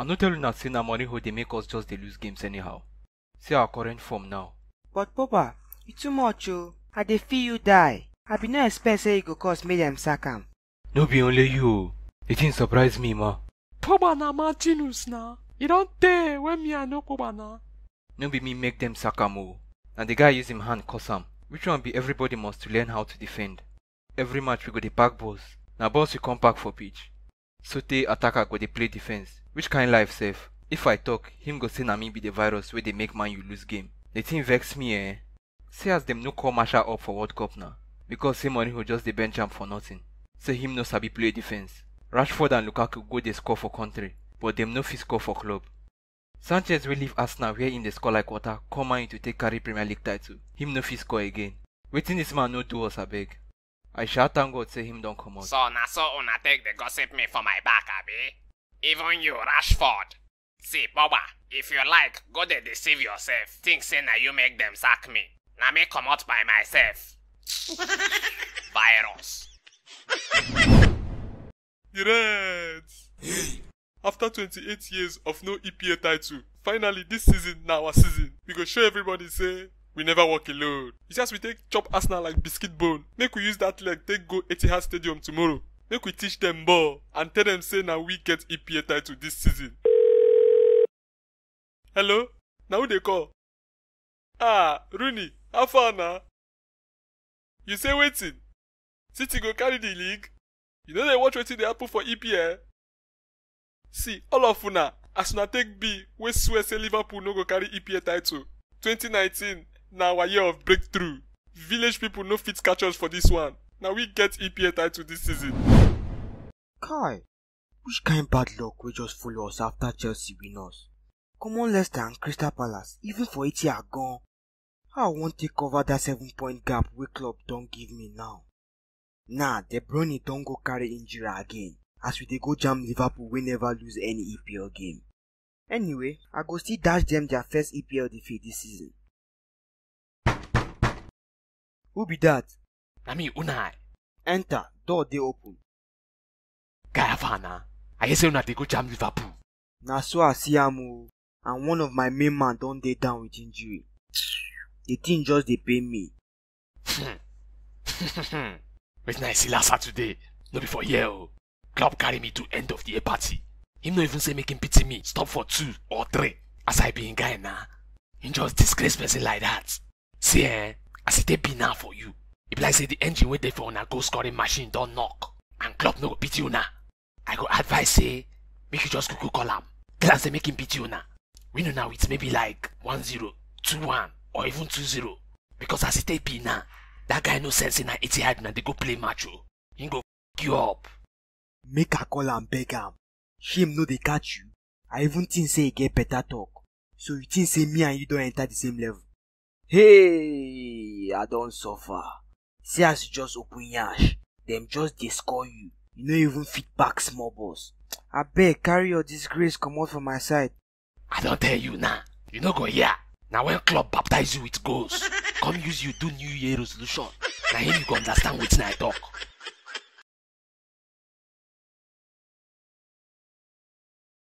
I no tell una say na Mourinho dey make us just dey lose games anyhow. See our current form now. But Papa, you too much o. I dey feel you die. I bin no expect say e go cause make dem sack am. No be only you o. The thing surprise me ma. Pogba na Martinus na. E don tey when me I know Pogba na. No be me make them sack am o. Na the guy use him hand cause am. Which one be everybody must learn how to defend. Every match we go dey pack balls. Na balls we come pack for pitch. Sotey attacker go dey play defense. Which kind life sef? If I talk, him go say na me be the virus wey dey make man you lose game. The thing vex me eh. See as dem no call Marshall up for World Cup now. Because say Mourinho just dey bench am for nothing. Say him no sabi play defense. Rashford and Lukaku go dey score for country, but dem no fit score for club. Sanchez wey leave Arsenal where him dey score like water come Man U to take carry Premier League title. Him no fit score again. Wetin dis man no do us abeg? I sha thank God say him don comot. So na so una take dey gossip me for my back, abi? Even you, Rashford. See, Boba, if you like, go dey deceive yourself. Think say na you make them sack me. Na me comot by myself. Virus. The Reds. After 28 years of no EPL title, finally this season na our season. We go show everybody say we never walk alone. It's just we take chop Arsenal like biscuit bone. Make we use that leg take go Etihad Stadium tomorrow. Make we teach them ball and tell them say na we get EPL title this season. Hello? Na who dey call? Ah, Rooney, how far na? You say wetin? City go carry the league? You no dey watch wetin dey happen for EPL? See, all of una, as una take be wey swear say Liverpool no go carry EPL title. 2019 na our year of breakthrough. Village people no fit catch us for this one. Na we get EPL title this season. Kai, which kind bad luck wey just follow us after Chelsea win us? Common Leicester and Crystal Palace, even for Etihad gone. How I wan take cover that seven point gap wey club don give me now? Nah, De Bruyne don go carry injury again as we dey go jam Liverpool wey never lose any EPL game. Anyway, I go still dash them their first EPL defeat this season. Who be that? Na me Unai. Enter, door dey open. Guy Havana. I hear say una dey go jam Liverpool. Na so I see am o, and one of my main man don dey down with injury. The thing just dey pain me. Wetin I see last Saturday no be for here o. Club carry me to end of the year party. Him no even say make him pity me stop for two or three as I be him guy na. Him just disgrace person like that. See eh, as e take be now for you, e be like say the engine wey dey for una goal scoring machine don knock and club no go pity una. I go advise say make you just kuku call am. Tell am say make him pity una. Win una with maybe like 1-0, 2-1 or even 2-0 because as e take be now, that guy no sense say na Etihad una dey go play match o. Him go f you up. Make I call am beg am. Shame no dey catch you. I even think say e get better talk. So you think say me and you don enter the same level? Hey, I don suffer. See as you just open yansh, dem just dey score you. You no even fit back small balls. Abeg carry your disgrace comot for my side. I don tell you now, you no go hear. Na when club baptize you with goals, come use you do new year resolution. Na him you go understand wetin I talk.